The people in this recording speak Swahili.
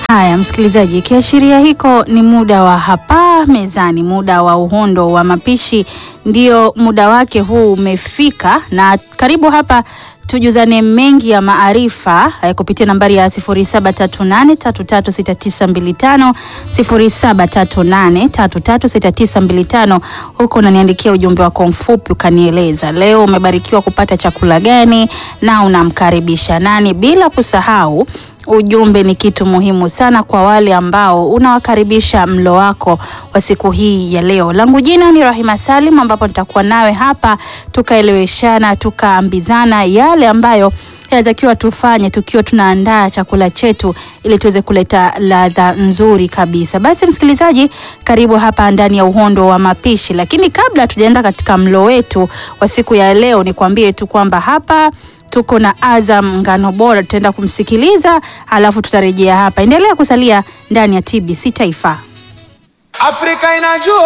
Haya msikilizaji, kiashiria hiko ni muda wa hapa mezani, muda wa uhondo wa mapishi, ndio muda wake huu umefika, na karibu hapa tujuzane mengi ya maarifa eh, kupitia nambari ya 0738336925 0738336925. Huko unaniandikia ujumbe wako mfupi ukanieleza leo umebarikiwa kupata chakula gani na unamkaribisha nani, bila kusahau ujumbe ni kitu muhimu sana kwa wale ambao unawakaribisha mlo wako wa siku hii ya leo. Langu jina ni Rahima Salim, ambapo nitakuwa nawe hapa tukaeleweshana, tukaambizana yale ambayo yanatakiwa tufanye tukiwa tunaandaa chakula chetu ili tuweze kuleta ladha nzuri kabisa. Basi msikilizaji, karibu hapa ndani ya uhondo wa mapishi, lakini kabla tujaenda katika mlo wetu wa siku ya leo, nikwambie tu kwamba hapa tuko na Azam Ngano Bora, tutaenda kumsikiliza alafu tutarejea hapa. Endelea kusalia ndani ya TBC Taifa. Afrika inajua